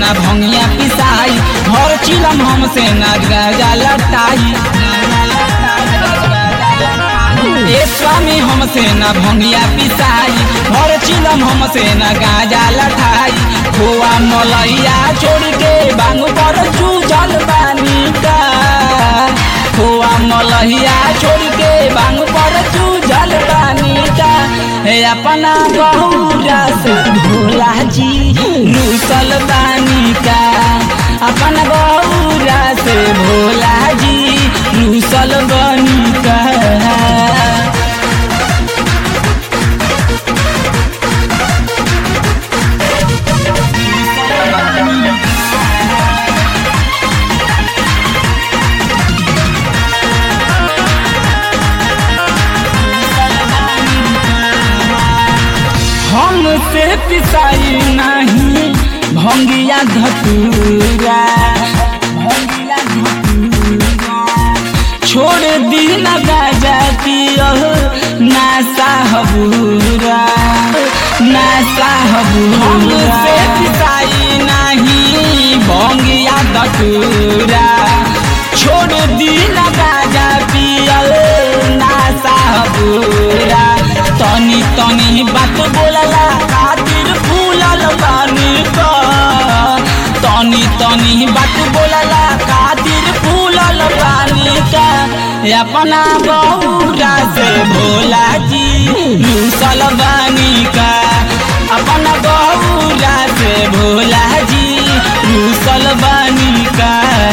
ना भंगिया पिसाई घर चिलम हमसे ना गाजा लटाई ए स्वामी हमसे ना भंगिया पिसाई घर चिलम हमसे ना गाजा लठाई खोआ मलैया छोड़ के बांग पर चूजल बानी का खोआ मलहिया छोड़ के बांग पर चूजल बानी का हे अपना बहुरा से भोला जी रूसल बानी का अपना बहुरा से भोला जी रूसल बानी का हमसे पिसाई नहीं भंगिया धतूरा भंगिया धतूरा छोड़ दी न गाजा पियो नासा हबूरा नासा हबूरा हमसे पिसाई नहीं भंगिया धतूरा छोड़ दी न गाजा पियो नासा हबूरा तनी तनी बात बोलला खातिर फूलल बानी का तनी तनी बात बोलला खातिर फूलल बानी का अपना बहुरा से भोला जी लूसल बानी का अपना बहुरा से भोला जी लूसल बानी का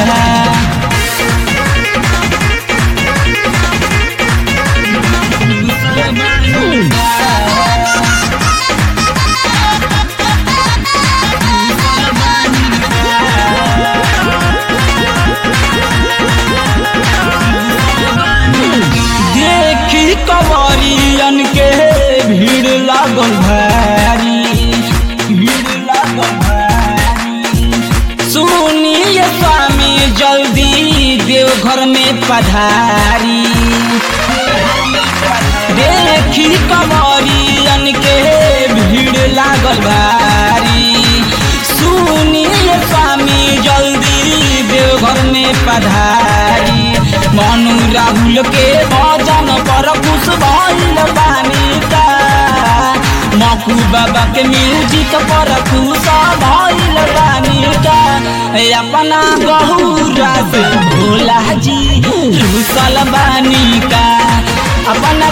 देखी कवरियन के भीड़ लागल भारी भीड़ लागल भारी सुनिए स्वामी जल्दी देवघर में पधारी देखी कवरियन के भीड़ लागल भारी सुनिए स्वामी जल्दी देवघर में पधारी मनु राहुल के भजन पर खुश भइल बानी का मकू बाबा के म्यूजिक पर खुश भइल बानी का अपना गहुरा से भोला जी रुसल बानी का अपना